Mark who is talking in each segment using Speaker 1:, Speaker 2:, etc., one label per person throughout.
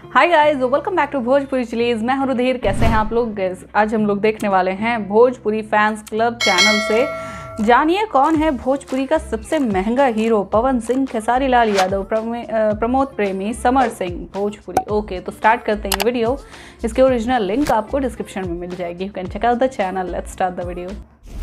Speaker 1: Hi guys welcome back to Bhojpuri chillies मैं हूं रुधीर कैसे हैं आप लोग Guys, आज हम लोग देखने वाले हैं भोजपुरी फैंस क्लब चैनल से जानिए कौन है भोजपुरी का सबसे महंगा हीरो पवन सिंह खेसारी लाल यादव प्रमे- अ, प्रमोद प्रेमी समर सिंह भोजपुरी ओके तो स्टार्ट करते हैं ये वीडियो इसके ओरिजिनल लिंक आपको डिस्क्रिप्शन में मिल जाएगी you can check out the channel let's start the video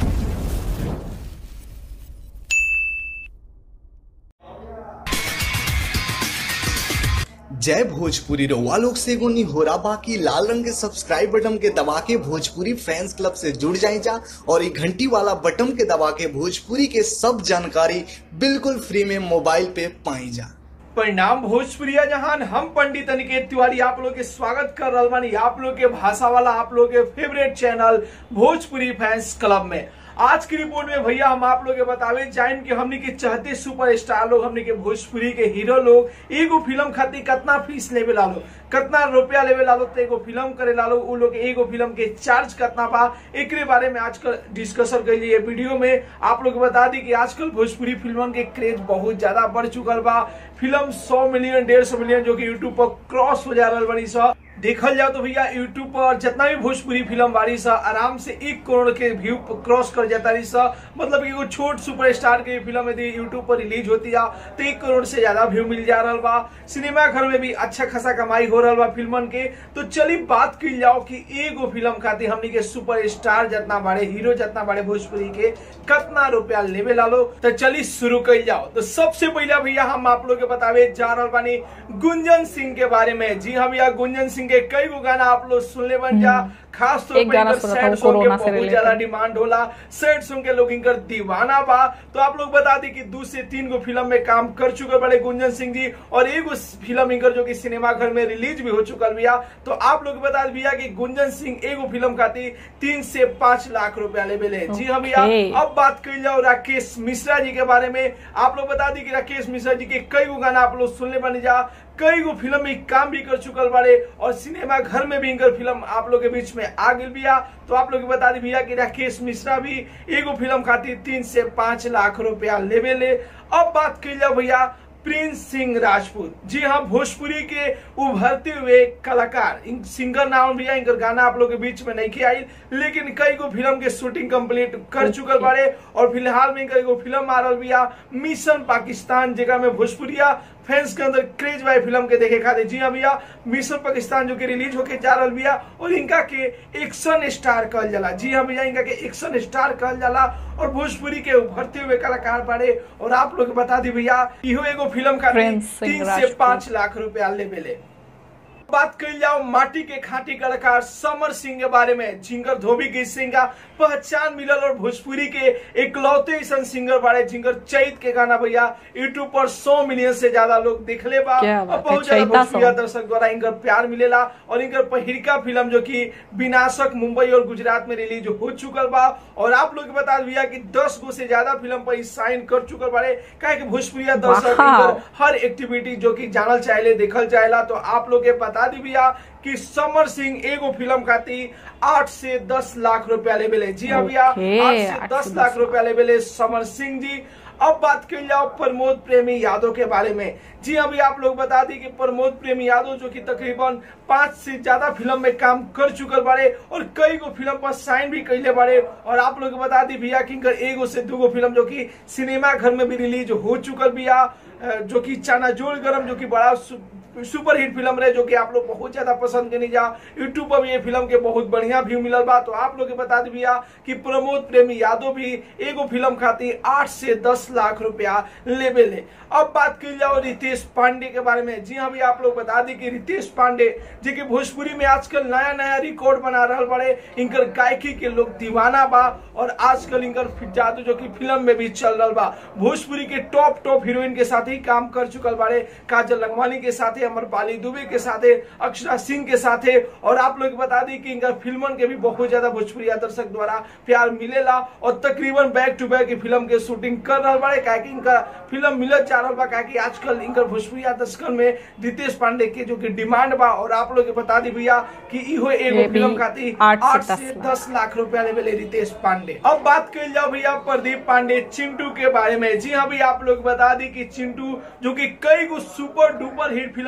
Speaker 2: जय भोजपुरी रउआ लोग से एगो निहोरा बाकी लाल रंग के सब्सक्राइब बटन के दबा के भोजपुरी फैंस क्लब से जुड़ जाए जा और ये घंटी वाला बटन के दबा के भोजपुरी के सब जानकारी बिल्कुल फ्री में मोबाइल पे पाई जा
Speaker 3: परिणाम भोजपुरिया जहान हम पंडित अनिकेत तिवारी आप लोग के स्वागत कर रहल बानी आप लोग के भाषा वाला आप लोग के favourite channel Bhojpuri fans club में आज की रिपोर्ट में भैया हम आप लोग के बतावे जाइन कि हमने के चाहते सुपरस्टार लोग हमने के भोजपुरी के हीरो लोग एगो फिल्म खातिर कितना फीस लेवे ला लो कितना रुपया लेवे ला लो तो एगो फिल्म करे ला लो उ लोग के एगो फिल्म के चार्ज कितना बा एकरे बारे में आजकल डिस्कशन कर लिए वीडियो में आप लोग के बता दी कि आजकल भोजपुरी फिल्मन के क्रेज बहुत ज्यादा बढ़ चुकल बा फिल्म 100 मिलियन डेढ़ सौ मिलियन जो कि यूट्यूब पर क्रॉस हो जा रहा बनी सा देखल जाओ तो भैया यूट्यूब पर जितना भी भोजपुरी फिल्म बारी सा आराम से एक करोड़ के व्यू क्रॉस कर जाता रही सा मतलब कि एगो छोट सुपरस्टार के फिल्म यदि यूट्यूब पर रिलीज होती है तो एक करोड़ से ज्यादा व्यू मिल जा रहा बा सिनेमा घर में भी अच्छा खासा कमाई हो रहा बा फिल्मन के तो चली बात की जाओ कि एगो फिल्म खातिर हमनी के सुपर स्टार जितना बड़े हीरो जितना बड़े भोजपुरी के कितना रुपया लेवे ला लो तो चली शुरू कर जाओ तो सबसे पहले भैया हम आप लोग के बतावे जा रहा बानी गुंजन सिंह के बारे में जी हाँ भैया गुंजन सिंह के कई गो गाना आप लोग सुनले बन जा खास तौर
Speaker 1: एक
Speaker 3: पर
Speaker 1: गाना
Speaker 3: इनकर
Speaker 1: सुना था
Speaker 3: सैड
Speaker 1: वो
Speaker 3: सॉन्ग के
Speaker 1: कोरोना से
Speaker 3: बहुत
Speaker 1: related।
Speaker 3: ज्यादा डिमांड होला सैड सॉन्ग के लोग इनकर दीवाना बा तो आप लोग बता दी कि दो से तीन गो फिल्म में काम कर चुके बड़े गुंजन सिंह जी और एगो फिल्म इनकर जो कि सिनेमा घर में रिलीज भी हो चुकल भैया तो आप लोग बता दी भैया कि गुंजन सिंह एगो फिल्म खातिर तीन से पांच लाख रुपया लेवे ले जी हाँ भैया
Speaker 1: Okay.
Speaker 3: अब बात कर जाओ राकेश मिश्रा जी के बारे में आप लोग बता दी कि राकेश मिश्रा जी के कई गो गाना आप लोग सुनने बने जा कई गो फिल्म में काम भी कर चुकल बारे और सिनेमा घर में भी इनकर फिल्म आप लोग के बीच में आ गई बिया तो आप लोग के बता दी भैया कि राकेश मिश्रा भी एगो फिल्म खातिर तीन से पांच लाख रुपया लेवे ले अब बात कर जाओ भैया प्रिंस सिंह राजपूत जी हाँ भोजपुरी के उभरते हुए कलाकार इन सिंगर नाम भैया इनकर गाना आप लोग के बीच में नहीं आई लेकिन कई गो फिल्म के शूटिंग कंप्लीट कर चुकल बारे और फिलहाल में इनकर एगो फिल्म आ रहा भैया मिशन पाकिस्तान जगह में भोजपुरिया फैंस के अंदर क्रेज बाय फिल्म के देखे खातिर जी हाँ भैया मिशन पाकिस्तान जो कि रिलीज होके जा रहा भैया और इनका के एक्शन स्टार कहल जाला जी हाँ भैया इनका के एक्शन स्टार कहल जाला और भोजपुरी के उभरते हुए कलाकार बारे और आप लोग के बता दी भैया इहो एगो फिल्म का
Speaker 1: प्रिंस सिंह
Speaker 3: तीन से
Speaker 1: राजपूत।
Speaker 3: पांच लाख रुपया लेवे ले बात कर जाओ माटी के खाटी कलाकार समर सिंह के बारे में जिंगर धोबी गीत सिंह का पहचान मिलल और भोजपुरी के इकलौते ऐसा सिंगर बारे जिंगर चैत के गाना भैया यूट्यूब पर 100 मिलियन से ज्यादा लोग देखले बा
Speaker 1: क्या
Speaker 3: और
Speaker 1: बात है,
Speaker 3: बहुत ज्यादा
Speaker 1: चैता
Speaker 3: भोजपुरिया
Speaker 1: song।
Speaker 3: दर्शक द्वारा इनकर प्यार मिलेला और इनकर पहिरका फिल्म जो कि विनाशक मुंबई और गुजरात में रिलीज हो चुकल बा और आप लोग के बता दिया कि 10 गो से ज्यादा फिल्म पर साइन कर चुकल बारे काहे कि भोजपुरिया दर्शक
Speaker 1: वाह।
Speaker 3: इनकर हर एक्टिविटी जो कि जानल चाहेले देखल चाहेला तो आप लोग के बता दी भैया कि समर सिंह एगो फिल्म खातिर आठ से दस लाख रुपया लेवे ले जी हाँ भैया
Speaker 1: Okay,
Speaker 3: आठ से
Speaker 1: आठ
Speaker 3: दस
Speaker 1: से
Speaker 3: लाख
Speaker 1: दस
Speaker 3: रुपया लेवे ले समर सिंह जी अब बात कर जाओ प्रमोद प्रेमी यादव के बारे में जी अभी आप लोग बता दी कि प्रमोद प्रेमी यादव जो कि तकरीबन पांच से ज्यादा फिल्म में काम कर चुकल बारे और कई गो फिल्म पर साइन भी कैले बारे और आप लोग बता दी भैया कि इनकर एगो से दूगो फिल्म जो कि सिनेमा घर में भी रिलीज हो चुकल बिया अ, जो कि चानाजोर गरम जो कि बड़ा सु- सुपर हिट फिल्म रहे जो कि आप लोग बहुत ज्यादा पसंद करनी जा यूट्यूब पर भी ये फिल्म के बहुत बढ़िया व्यू मिलल बा तो आप लोग के बता दी भैया कि प्रमोद प्रेमी यादव भी एगो फिल्म खातिर आठ से दस लाख रुपया लेवे ले अब बात की जाओ रितेश पांडे के बारे में जी हाँ भैया आप लोग बता दी कि रितेश पांडे जी की भोजपुरी में आजकल नया नया रिकॉर्ड बना रहा बड़े इनकर गायकी के लोग दीवाना बा और आजकल इनकर फि- जादू जो कि फिल्म में भी चल रहा बा भोजपुरी के टॉप टॉप हीरोइन के साथ ही काम कर चुकल बारे काजल लंगवानी के साथ अमर पाली दुबे के साथ अक्षरा सिंह के साथ और आप लोग बता दी कि इनका फिल्मन के भी बहुत ज्यादा भोजपुरी दर्शक द्वारा प्यार मिलेला और तकरीबन बैक टू बैक फिल्म के शूटिंग कर रहा बड़े काहे कि इनका फिल्म मिलत जा रहा बा काहे कि आजकल इनकर भोजपुरी दर्शकन में रितेश पांडे के जो कि डिमांड बा और आप लोग के बता दी भैया कि इहो
Speaker 1: ये
Speaker 3: एगो
Speaker 1: भी
Speaker 3: फिल्म खातिर
Speaker 1: आठ से
Speaker 3: आठ
Speaker 1: दस
Speaker 3: से
Speaker 1: लाख।
Speaker 3: दस लाख रुपया लेवे ले रितेश पांडे अब बात कर जाओ भैया प्रदीप पांडे चिंटू के बारे में जी हाँ भैया आप लोग बता दी कि चिंटू जो कि कई गो सुपर डुपर हिट फिल्म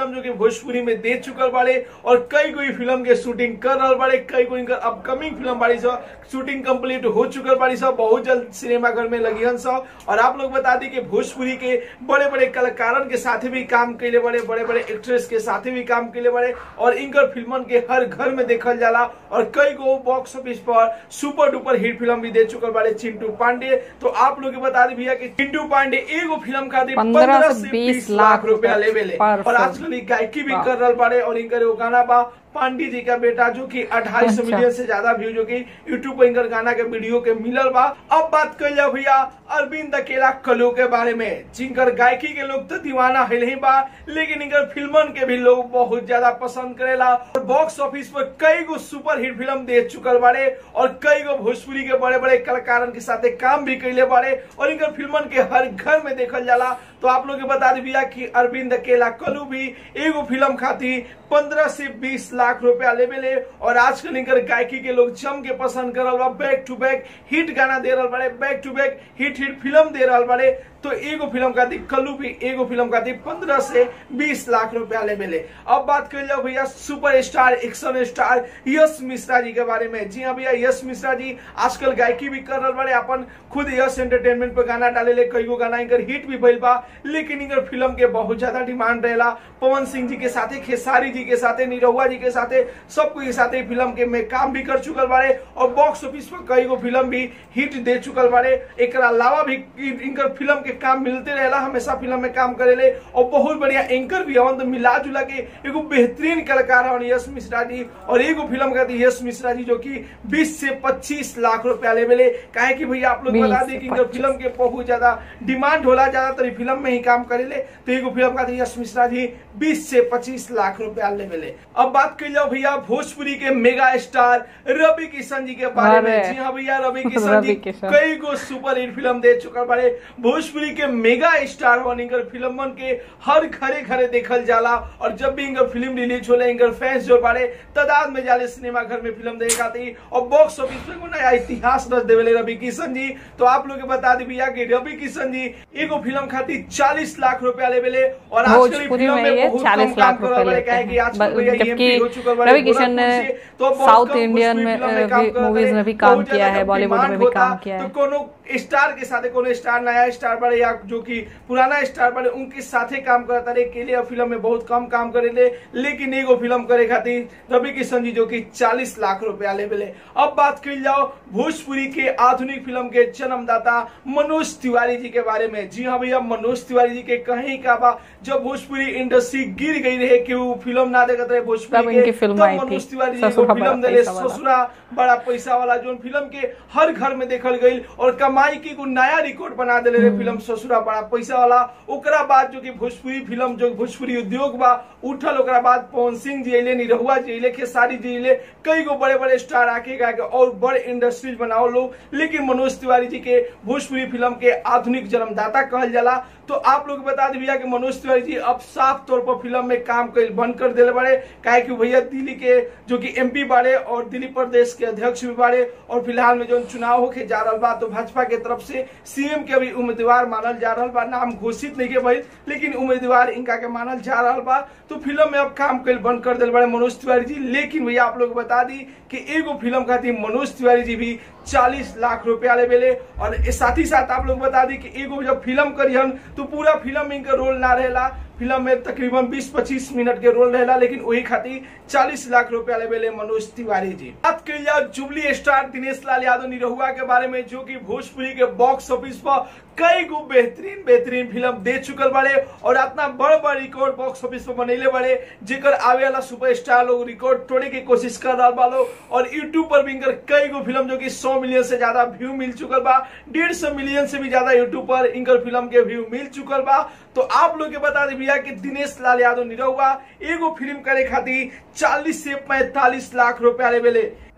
Speaker 3: फिल्म जो कि भोजपुरी में दे चुकल बाड़े और कई कोई फिल्म के शूटिंग कर रहा बाड़े कई कोई इनकर अपकमिंग फिल्म बाड़ी सब शूटिंग कंप्लीट हो चुकल बाड़ी सब बहुत जल्द सिनेमाघर में लगी हन सब और आप लोग बता दी कि भोजपुरी के बड़े बड़े कलाकारन के साथ भी काम कैले बड़े बड़े बड़े एक्ट्रेस के साथ भी काम कैले बड़े और इनकर फिल्मन के हर घर में देखल जाला और कई गो बॉक्स ऑफिस पर सुपर डुपर हिट फिल्म भी दे चुकल बाड़े चिंटू पांडे तो आप लोग के बता दी भैया कि चिंटू पांडे एगो फिल्म खातिर
Speaker 1: 15
Speaker 3: पंद्रह
Speaker 1: से
Speaker 3: से
Speaker 1: 20
Speaker 3: बीस लाख रुपया
Speaker 1: रुपया
Speaker 3: लेवे ले
Speaker 1: पर
Speaker 3: और
Speaker 1: फिल्म।
Speaker 3: आजकल ई गायकी भी
Speaker 1: वाह।
Speaker 3: कर रहा बाड़े और इनकर एगो गाना बा पांडी जी का बेटा जो कि अढ़ाई सौ
Speaker 1: अच्छा।
Speaker 3: मिलियन से ज्यादा व्यू जो कि यूट्यूब पर इनकर गाना के वीडियो के मिलल बा अब बात कर जाओ भैया अरविंद अकेला कलो के बारे में जिनकर गायकी के लोग तो दीवाना है नहीं बा लेकिन इनकर फिल्मन के भी लोग बहुत ज्यादा पसंद करेला और बॉक्स ऑफिस पर कई गो सुपर हिट फिल्म दे चुकल बाड़े और कई गो भोजपुरी के बड़े बड़े कलाकारन के साथ काम भी कैले बाड़े और इनकर फिल्मन के हर घर में देखल जाला तो आप लोग के बता दी भैया कि अरविंद अकेला कलू भी एगो फिल्म खातिर पंद्रह से बीस लाख रुपया लेवे ले और आजकल इनकर गायकी के लोग जम के पसंद करल बा बैक टू बैक हिट गाना दे रहल बाड़े back to back hit hit फिल्म दे रहल बाड़े तो एगो फिल्म खातिर कल्लू भी एगो फिल्म खातिर पंद्रह से बीस लाख रुपया ले मिले अब बात कर जाओ भैया super star action star Yash Mishra ji के बारे में जी हाँ भैया यश मिश्रा जी आजकल गायकी भी कर रहे बड़े अपन खुद यश एंटरटेनमेंट पे गाना डाले ले कई गो गाना इनकर हिट भी भइल बा लेकिन इनकर फिल्म के बहुत ज्यादा डिमांड रहेला पवन सिंह जी के साथे खेसारी जी के साथे निरहुआ जी के साथे सबको के साथे फिल्म के में काम भी कर चुकल बारे और बॉक्स ऑफिस पर कई गो फिल्म भी हिट दे चुकल बारे एक अलावा भी इन- इनकर फिल्म के काम मिलते रहेला हमेशा फिल्म में काम करेले और बहुत बढ़िया एंकर भी हवन तो मिला जुला के एगो बेहतरीन कलाकार हवन यश मिश्रा जी और एगो फिल्म का यश मिश्रा जी जो कि 20 से 25 लाख रुपया ले मिले काहे कि भैया आप लोग
Speaker 1: 20
Speaker 3: बता
Speaker 1: से
Speaker 3: दी कि इनकर
Speaker 1: 25
Speaker 3: फिल्म के बहुत ज्यादा डिमांड होला ज्यादातर ई फिल्म में ही काम करेले तो एगो फिल्म का यश मिश्रा जी 20 से 25 लाख रुपया ले मिले अब बात कर जाओ भैया भोजपुरी के मेगा स्टार रवि किशन जी के बारे में
Speaker 1: अरे।
Speaker 3: जी हाँ भैया रवि किशन
Speaker 1: रवि
Speaker 3: जी
Speaker 1: किशन।
Speaker 3: कई गो सुपर हिट फिल्म दे चुकल बारे भोजपुरी के मेगा स्टार हो इनकर फिल्मन के हर घरे घरे देखल जाला और जब भी इनकर फिल्म रिलीज होले इनकर फैंस जो बारे तादाद में जाले सिनेमा घर में फिल्म देखे खाती और बॉक्स ऑफिस पे एगो नया इतिहास रच देवेले रवि किशन जी तो आप लोग के बता दी भैया कि रवि किशन जी एगो फिल्म खातिर 40 लाख रुपया लेवेले और आजकल ई
Speaker 1: भोजपुरी
Speaker 3: फिल्म
Speaker 1: में ये
Speaker 3: बहुत
Speaker 1: 40
Speaker 3: कम
Speaker 1: लाख
Speaker 3: काम करल
Speaker 1: रुपए
Speaker 3: बारे,
Speaker 1: लेते
Speaker 3: काहे कि
Speaker 1: हैं
Speaker 3: आजकल
Speaker 1: ब-
Speaker 3: भैया
Speaker 1: जबकि
Speaker 3: EMP हो चुकल बारे
Speaker 1: रवि किशन
Speaker 3: गोरखपुर
Speaker 1: ने
Speaker 3: से, तो बहुत
Speaker 1: साउथ
Speaker 3: कम
Speaker 1: इंडियन
Speaker 3: भोजपुरी
Speaker 1: में
Speaker 3: फिल्म में काम
Speaker 1: भी-
Speaker 3: करत
Speaker 1: मूवीज
Speaker 3: रहे।
Speaker 1: में भी काम
Speaker 3: बहुत
Speaker 1: किया
Speaker 3: ज्यादा
Speaker 1: है
Speaker 3: जब
Speaker 1: बॉलीवुड में
Speaker 3: डिमांड
Speaker 1: भी
Speaker 3: होता,
Speaker 1: काम किया
Speaker 3: तो
Speaker 1: है
Speaker 3: कोनो स्टार के साथ कोनो स्टार नया स्टार बड़े या जो कि पुराना स्टार बड़े उनके साथे काम करता रहे के लिए फिल्म में बहुत कम काम करेले लेकिन एगो फिल्म करे खातिर रवि किशन जी जो कि 40 लाख रुपया ले मिले अब बात कर जाओ भोजपुरी के आधुनिक फिल्म के जन्मदाता मनोज तिवारी जी के बारे में जी हाँ भैया मनोज तिवारी जी के कहीं का बा जब भोजपुरी इंडस्ट्री गिर गई रहे कि वो फिल्म ना देखते रहे
Speaker 1: तब
Speaker 3: भोजपुरी
Speaker 1: इनकी
Speaker 3: के
Speaker 1: फिल्म
Speaker 3: तब
Speaker 1: आई थी,
Speaker 3: मनोज तिवारी जी
Speaker 1: ससुरा
Speaker 3: एगो
Speaker 1: बड़ा
Speaker 3: फिल्म दिले
Speaker 1: पैसा वाला।
Speaker 3: ससुरा बड़ा पैसा वाला जो फिल्म के हर घर में देखल गई और कमाई की को नया रिकॉर्ड बना दिले रहे फिल्म ससुरा बड़ा पैसा वाला ओकरा बाद जो कि भोजपुरी फिल्म जो भोजपुरी उद्योग बा उठल ओकरा बाद पवन सिंह जी अइले निरहुआ जी अइले खेसारी जी अइले कई गो बड़े बड़े स्टार आके गा के और बड़े इंडस्ट्रीज बनाओ लोग लेकिन मनोज तिवारी जी के भोजपुरी फिल्म के आधुनिक जन्मदाता कहल जाला तो आप लोग बता दी भैया कि मनोज तिवारी जी अब साफ तौर पर फिल्म में काम कर बंद कर दिले बारे काहे कि भैया दिल्ली के जो कि एमपी बारे और दिल्ली प्रदेश के अध्यक्ष भी बारे और फिलहाल में जो चुनाव होके जा रहा बा तो भाजपा के तरफ से सीएम के भी उम्मीदवार मानल जा रहा बा नाम घोषित नहीं के भइल लेकिन उम्मीदवार इनका के मानल जा रहा बा तो फिल्म में अब काम कर बंद कर दिल बड़े मनोज तिवारी जी लेकिन भैया आप लोग बता दी कि एगो फिल्म खातिर मनोज तिवारी जी भी 40 लाख रुपया ले बेले और ए- साथ ही साथ आप लोग बता दी कि एगो जब फिल्म करियन तो पूरा फिल्म में इनका रोल ना रहेला फिल्म में तकरीबन 20-25 मिनट के रोल रहेला लेकिन वही खातिर 40 लाख रुपया ले बेले मनोज तिवारी जी बात कर जाओ जुबली स्टार दिनेश लाल यादव निरहुआ के बारे में जो कि भोजपुरी के बॉक्स ऑफिस पर कई गो बेहतरीन बेहतरीन फिल्म दे चुकल बड़े और इतना बड़ बड़ रिकॉर्ड बॉक्स ऑफिस पर बनैले बड़े जेकर आवे वाला सुपरस्टार लोग रिकॉर्ड तोड़े की कोशिश कर रहा बा लोग और यूट्यूब पर भी इनकर कई गो फिल्म जो कि 100 मिलियन से ज्यादा व्यू मिल चुकल बा डेढ़ सौ मिलियन से भी ज्यादा यूट्यूब पर इनकर फिल्म के व्यू मिल चुकल बा तो आप लोग के बता दी भैया कि दिनेश लाल यादव निरहुआ एगो फिल्म करे खातिर 40 से 45 लाख रुपया ले बेले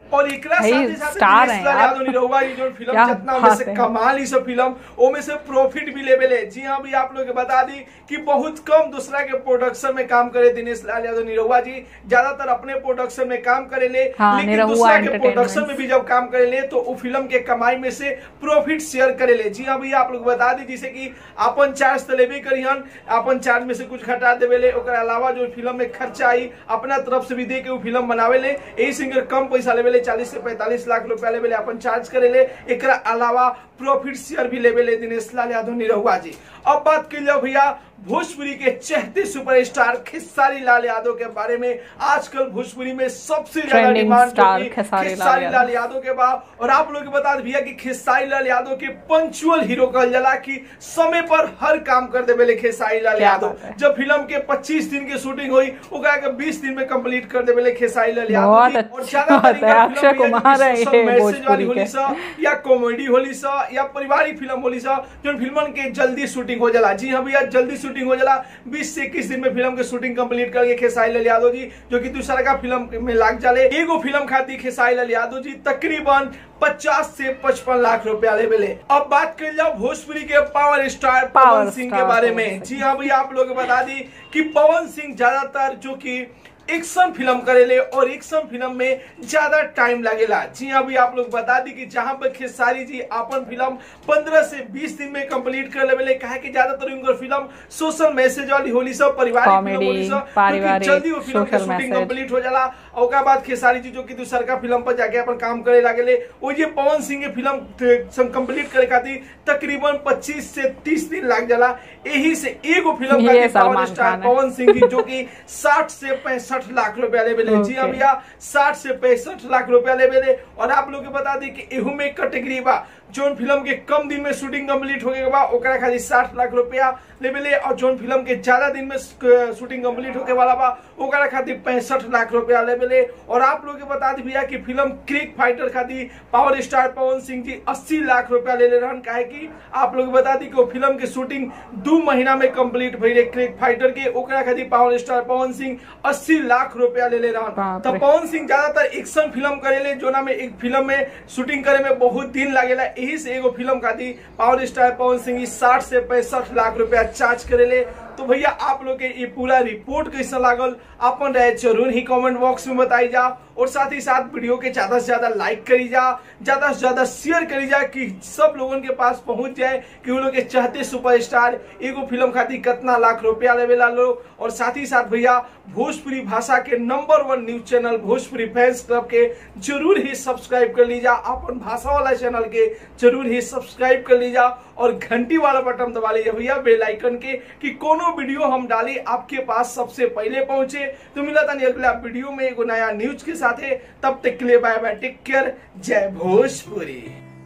Speaker 3: और एकरा
Speaker 1: भाई,
Speaker 3: साथे साथे
Speaker 1: स्टार
Speaker 3: दिनेश
Speaker 1: हैं
Speaker 3: लाल
Speaker 1: यार।
Speaker 3: यादव निरहुआ जी जो फिल्म
Speaker 1: क्या
Speaker 3: जितना में
Speaker 1: बात
Speaker 3: से
Speaker 1: है।
Speaker 3: कमाल ही सब फिल्म ओ में से प्रॉफिट भी लेवल है जी हाँ भी आप लोग के बता दी कि बहुत कम दूसरा के प्रोडक्शन में काम करे दिनेश लाल यादव निरहुआ जी ज्यादातर अपने प्रोडक्शन में काम करे ले
Speaker 1: हाँ,
Speaker 3: लेकिन
Speaker 1: निरहुआ
Speaker 3: दूसरा के
Speaker 1: Entertainment।
Speaker 3: प्रोडक्शन में भी जब काम करे ले तो वो फिल्म के कमाई में से प्रॉफिट शेयर करे ले जी हाँ भैया आप लोग बता दी जैसे कि अपन चार्ज तो लेबे करिहन अपन चार्ज में से कुछ घटा देवे ले ओकर अलावा जो फिल्म में खर्चा आई अपना तरफ से भी दे के वो फिल्म बनावे ले यही सिंगर कम पैसा लेवे ले चालीस से पैंतालीस लाख रुपया लेवे ले अपन चार्ज करे ले एकरा अलावा प्रॉफिट शेयर भी लेवे ले दिनेश लाल यादव निरहुआ जी अब बात कर लो भैया भोजपुरी के चहते सुपरस्टार खेसारी लाल यादव के बारे में आजकल भोजपुरी में सबसे ज्यादा
Speaker 1: Trending
Speaker 3: डिमांड जो
Speaker 1: star
Speaker 3: कि
Speaker 1: खेसारी लाल
Speaker 3: खेसारी
Speaker 1: यादव।
Speaker 3: लाल यादव के बा और आप लोग के बता दें भैया कि खेसारी लाल यादव के पंचुअल हीरो कहल जाला कि समय पर हर काम कर देवे ले खेसारी लाल
Speaker 1: क्या
Speaker 3: यादव
Speaker 1: बात है।
Speaker 3: जब फिल्म के 25 दिन की शूटिंग हुई ओकरा के 20 दिन में कंप्लीट कर देवे ले खेसारी लाल यादव
Speaker 1: बहुत
Speaker 3: जी।
Speaker 1: अच्छी
Speaker 3: और ज्यादातर
Speaker 1: बात है,
Speaker 3: इनका
Speaker 1: अक्षय
Speaker 3: फिल्म भैया
Speaker 1: कुमार है
Speaker 3: जी सोशल
Speaker 1: ये
Speaker 3: मैसेज
Speaker 1: भोजपुरी
Speaker 3: वाली होली
Speaker 1: के।
Speaker 3: सा या कॉमेडी होली सा या पारिवारिक फिल्म होली सा जो फिल्मन के जल्दी शूटिंग हो जाला जी हाँ भैया जल्दी शूटिंग हो जाला 20 से 21 दिन में फिल्म के शूटिंग कंप्लीट करके खेसारी लाल यादव जी जो कि दूसरा का फिल्म में लाग जाले एगो फिल्म खाती खेसारी लाल यादव जी तकरीबन 50 से 55 लाख रुपया ले मिले अब बात कर जाओ भोजपुरी के power star
Speaker 1: power
Speaker 3: Pawan Singh के
Speaker 1: स्टार
Speaker 3: बारे
Speaker 1: पवन
Speaker 3: में
Speaker 1: सिंह।
Speaker 3: जी हाँ भैया आप लोग बता दी कि पवन सिंह ज्यादातर जो कि एक्शन फिल्म करेले और एक्शन फिल्म में ज्यादा टाइम लगेला जी हाँ भी आप लोग बता दी कि जहां पर खेसारी जी अपन फिल्म 15 से 20 दिन में कंप्लीट कर लेवे कहा कि ज्यादातर उनकर फिल्म सोशल मैसेज वाली होली सब पारिवारिक फिल्म
Speaker 1: Comedy,
Speaker 3: होली सब जो कि
Speaker 1: पारिवारिक,
Speaker 3: जल्दी वो फिल्म के
Speaker 1: social
Speaker 3: शूटिंग
Speaker 1: message।
Speaker 3: कंप्लीट हो जाला और ओकरा बाद खेसारी जी जो कि दूसर का फिल्म पर जाके अपन काम करे लागेले वो ये पवन सिंह के फिल्म कंप्लीट करे खातिर तकरीबन 25 से 30 दिन लग जाला यही से एगो फिल्म
Speaker 1: ये
Speaker 3: खातिर
Speaker 1: सलमान
Speaker 3: पावर स्टार
Speaker 1: खान है।
Speaker 3: पवन सिंह जी जो कि 60 से पैंसठ लाख रुपया ले बेले जी हाँ
Speaker 1: Okay.
Speaker 3: भैया 60 से पैंसठ लाख रुपया ले बेले और आप लोग के बता दी कि एहू में कैटेगरी बा जोन फिल्म के कम दिन में शूटिंग कंप्लीट हो गए बा ओकरा खाली 60 लाख रुपया ले बेले और जोन फिल्म के ज्यादा दिन में शूटिंग कंप्लीट होके वाला बा ओकरा खातिर पैंसठ लाख रुपया ले बेले और आप लोग के बता दी भैया कि फिल्म क्रिक फाइटर खातिर पावर स्टार पवन सिंह जी 80 लाख रुपया ले ले रहन काहे कि आप लोग के बता दी कि वो फिल्म के शूटिंग दू महीना में कंप्लीट भई रे क्रिक फाइटर के ओकरा खातिर पावर स्टार पवन सिंह 80 लाख रुपया ले ले रहन
Speaker 1: बाप
Speaker 3: तो
Speaker 1: रे।
Speaker 3: पवन सिंह ज्यादातर एक्शन फिल्म करेले जोना में एक फिल्म में शूटिंग करे में बहुत दिन लागेला यही से एगो फिल्म खातिर पावर स्टार पवन सिंह साठ से पैंसठ लाख रुपया चार्ज करेले तो भैया आप लोग के ये पूरा रिपोर्ट कैसा लागल अपन राय जरूर ही कमेंट बॉक्स में बताई जा और साथ ही साथ वीडियो के ज्यादा से ज्यादा लाइक करी जा ज्यादा से ज्यादा शेयर करी जा कि सब लोगों के पास पहुंच जाए कि वो लोग के चाहते सुपरस्टार एगो फिल्म खातिर कितना लाख रुपया लेवेला लोग और साथ ही साथ भैया भोजपुरी भाषा के number one news channel Bhojpuri fans club के जरूर ही सब्सक्राइब कर लीजा अपन भाषा वाला चैनल के जरूर ही सब्सक्राइब कर लीजा और घंटी वाला बटन दबा लीजिए भैया बेल आइकन के कि कोनो वीडियो हम डाली आपके पास सबसे पहले पहुंचे तो मिला था अगला वीडियो में एगो नया न्यूज के साथ तब तक के लिए बाय बाय टेक केयर जय भोजपुरी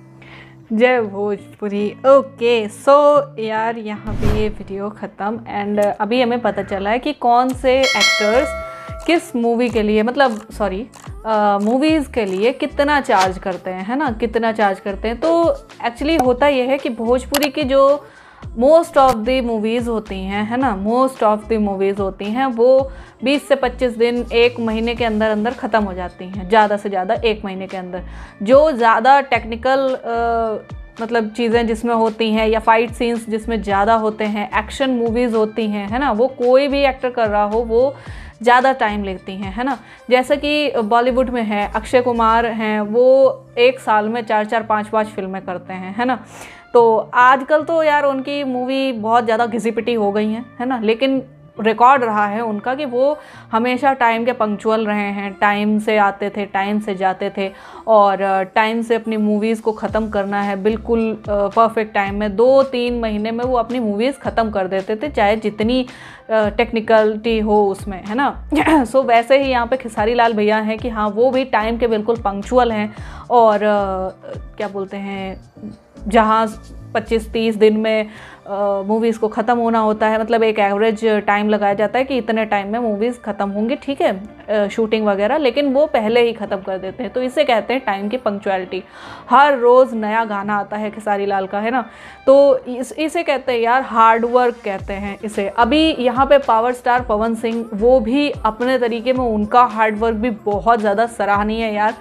Speaker 1: जय भोजपुरी ओके सो यार यहाँ पे ये वीडियो ख़त्म एंड अभी हमें पता चला है कि कौन से एक्टर्स किस मूवी के लिए मतलब सॉरी मूवीज़ के लिए कितना चार्ज करते हैं है ना कितना चार्ज करते हैं तो एक्चुअली होता यह है कि भोजपुरी की जो मोस्ट ऑफ द मूवीज़ होती हैं है ना मोस्ट ऑफ द मूवीज़ होती हैं वो 20 से 25 दिन एक महीने के अंदर अंदर ख़त्म हो जाती हैं ज़्यादा से ज़्यादा एक महीने के अंदर जो ज़्यादा टेक्निकल मतलब चीज़ें जिसमें होती हैं या फाइट सीन्स जिसमें ज़्यादा होते हैं एक्शन मूवीज़ होती हैं है ना वो कोई भी एक्टर कर रहा हो वो ज़्यादा टाइम लेती हैं है ना जैसा कि बॉलीवुड में है अक्षय कुमार हैं वो एक साल में चार चार पाँच पाँच फिल्में करते हैं है ना तो आजकल तो यार उनकी मूवी बहुत ज़्यादा घिसी पिटी हो गई हैं है ना लेकिन रिकॉर्ड रहा है उनका कि वो हमेशा टाइम के पंक्चुअल रहे हैं टाइम से आते थे टाइम से जाते थे और टाइम से अपनी मूवीज़ को ख़त्म करना है बिल्कुल परफेक्ट टाइम में दो तीन महीने में वो अपनी मूवीज़ ख़त्म कर देते थे चाहे जितनी टेक्निकलिटी हो उसमें है ना सो वैसे ही यहाँ पे खेसारी लाल भैया हैं कि हाँ वो भी टाइम के बिल्कुल पंक्चुअल हैं और क्या बोलते हैं जहाँ 25-30 दिन में मूवीज़ को ख़त्म होना होता है मतलब एक एवरेज टाइम लगाया जाता है कि इतने टाइम में मूवीज़ ख़त्म होंगी ठीक है शूटिंग वगैरह लेकिन वो पहले ही ख़त्म कर देते हैं तो इसे कहते हैं टाइम की पंक्चुअलिटी हर रोज़ नया गाना आता है खेसारी लाल का है ना तो इस इसे कहते हैं यार हार्ड वर्क कहते हैं इसे अभी यहाँ पे पावर स्टार पवन सिंह वो भी अपने तरीके में उनका हार्ड वर्क भी बहुत ज़्यादा सराहनीय है यार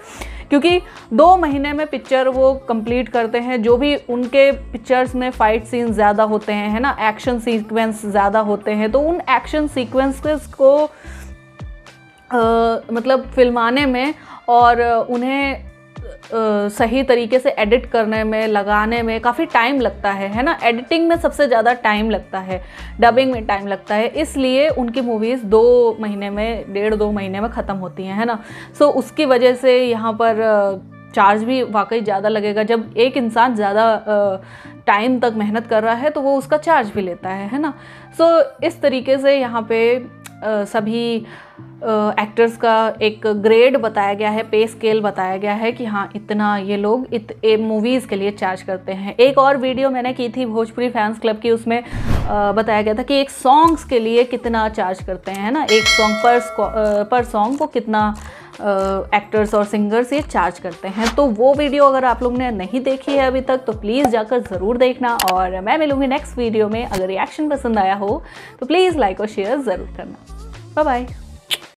Speaker 1: क्योंकि दो महीने में पिक्चर वो कंप्लीट करते हैं जो भी उनके पिक्चर्स में फाइट सीन ज़्यादा होते हैं है ना एक्शन सीक्वेंस ज़्यादा होते हैं तो उन एक्शन सीक्वेंसेस को अ, मतलब फिल्माने में और उन्हें अ, सही तरीके से एडिट करने में लगाने में काफ़ी टाइम लगता है है ना एडिटिंग में सबसे ज़्यादा टाइम लगता है डबिंग में टाइम लगता है इसलिए उनकी मूवीज़ दो महीने में डेढ़ दो महीने में ख़त्म होती हैं है ना सो उसकी वजह से यहाँ पर चार्ज भी वाकई ज़्यादा लगेगा जब एक इंसान ज़्यादा टाइम तक मेहनत कर रहा है तो वो उसका चार्ज भी लेता है है ना सो इस तरीके से यहाँ पे अ, सभी एक्टर्स का एक ग्रेड बताया गया है पे स्केल बताया गया है कि हाँ इतना ये लोग इत मूवीज़ के लिए चार्ज करते हैं एक और वीडियो मैंने की थी भोजपुरी फैंस क्लब की उसमें अ, बताया गया था कि एक सॉन्ग्स के लिए कितना चार्ज करते हैं है ना एक सॉन्ग पर स्क्वा- अ, पर सॉन्ग को कितना एक्टर्स और सिंगर्स ये चार्ज करते हैं तो वो वीडियो अगर आप लोग ने नहीं देखी है अभी तक तो प्लीज़ जाकर ज़रूर देखना और मैं मिलूँगी नेक्स्ट वीडियो में अगर रिएक्शन पसंद आया हो तो प्लीज़ लाइक और शेयर ज़रूर करना बाय बाय